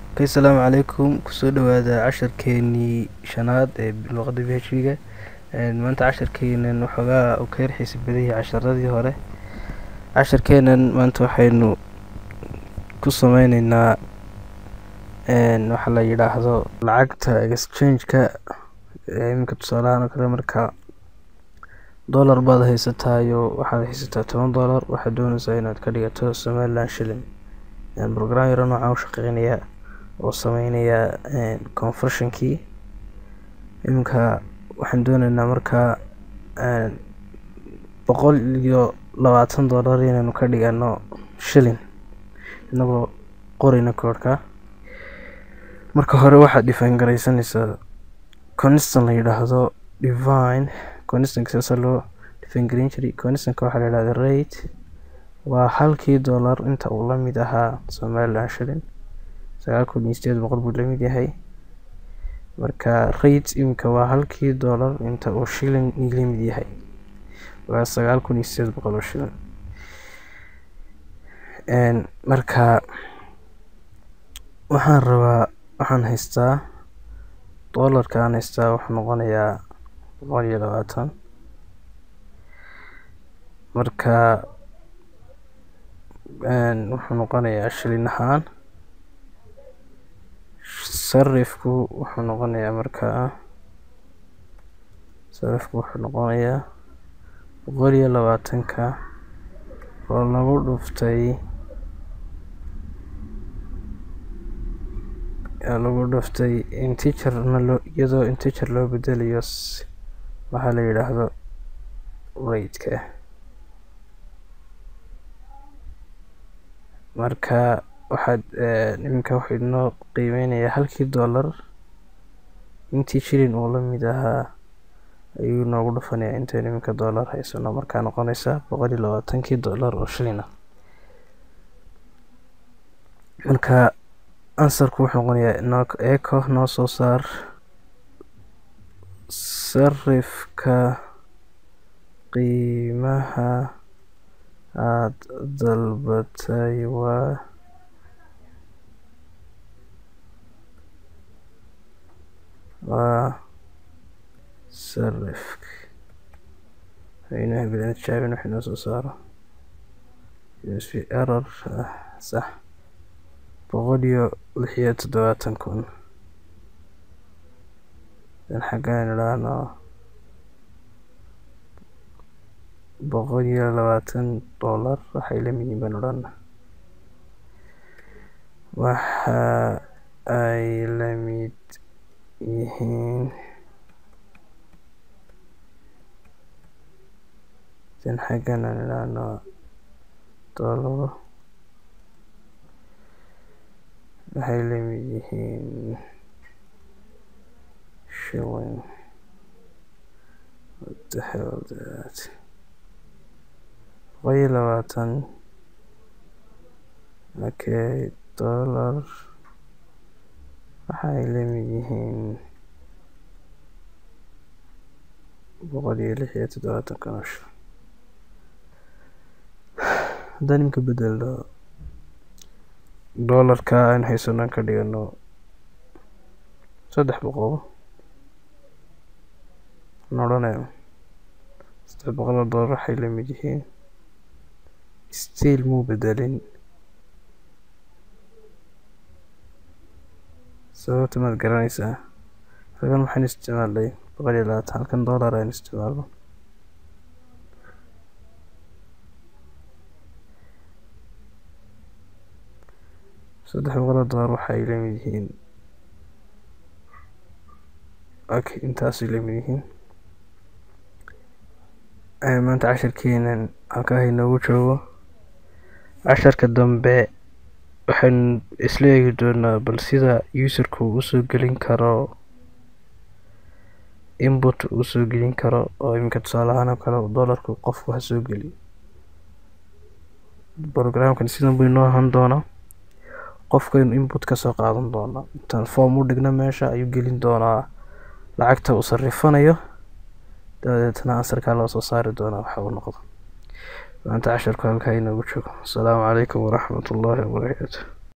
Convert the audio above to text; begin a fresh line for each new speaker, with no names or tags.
Okay, asalaamu calaykum kusoo dhawaada casharkeenii shanaad ee luqadda PHP-ga maanta casharkeenan waxoogaa uu ka yar xiisa badan yahay casharadii hore casharkeenan maanta waxaynu ku sameyneynaa waxa la yidhaahdo lacagta exchange-ka iminka tusaalahaan oo kale marka dollar baad haysataayo waxaad haysataa toban dollar waxaad doonaysaa inaad ka dhigato somaliland shilling program yaro noocaan u shaqeynaya oo sameynaya conversionkii iminka waxaan dooneynaa markaa boqol iyo labaatan dollar inaynu ka dhigano shilling inagoo qoreyna koodhka marka hore waxaad define gareysanaysaa constant la yidhaahdo divine constantka saasa loo define gareyn jiray constantka waxaa la yidhahda rate waa halkii dollar inta uu la mid ahaa somaliland shilling sagaal kun iyo sideed boqol buu la mid yahay marka rate iminka waa halkii dollar inta uu shilling la mid yahay waa sagaal kun iyo sideed boqol oo shilling marka waxaan rabaa waxaan haystaa dollarka aan haystaa wuxuu noqonayaa boqol iyo labaatan marka wuxuu noqonayaa shilin ahaan sarifku wuxuu noqonayaa markaa sarifku wuxuu noqonayaa boqol iyo labaatanka oo lagu dhuftay lagu dhuftay integerna loo iyadoo integer loo bedelayo waxaa la yidhaahdo rate-ka marka waxaad iminka wuxuu inoo qiimeynayaa halkii dollar intii shilin uu la mid ahaa ayuu noogu dhufanayaa intaynu iminka dollar haysano markaa noqonaysa boqol iyo labaatankii dollar oo shilin ah marka ansarku wuxuu noqonayaa no eco noo soo saar sarifka qiimaha aada dalbatay waa waa sarifka aynaha bilan tijaabin wax inoo soo saaro usb error sax boqol iyo lix iyo toddobaatan kun dan xaggaan idhaahno boqol iyo labaatan dollar waxay la mid yihiin baan odhana waxa ay la mid yihiin dan xaggan aan idhaahno dollar waxay la mid yihiin shilling what the hell that boqol iyo labaatan okay dollar waxay la mid yihiin boqol iyo lix iyo toddobaatan kanosho haddaan iminka bedelno dollarka aan haysano ka dhigano saddex boqol aan odhanayo saddex boqol oo dollar waxay la mid yihiin still muu bedelin sababta maad garanaysaa halkan waxaan isticmaalnay boqol iyo labaatan halkan dollar aan isticmaalno saddex boqol oo dollar waxay la mid yihiin okay intaasay la mid yihiin maanta casharkeenan halkaa inoogu joogo casharka dambe waxaynu isla eegi doonaa bal sida userku usoo gelin karo input usoo gelin karo oo iminka tusaale ahaan oo kale dollarku qofku ha soo geliyo programkan sidan buu inoo ahaan doonaa qofkaynu input ka soo qaadan doonaa intaan form u dhigno meesha ayuu gelin doonaa lacagta uu sarifanayo dabadeetna ansarkaa loo soo saari doonaa waxa uu noqdo maanta casharku halkaa inoogu joogo asalaamu calaykum waraxmat ullaahi wabarakaatu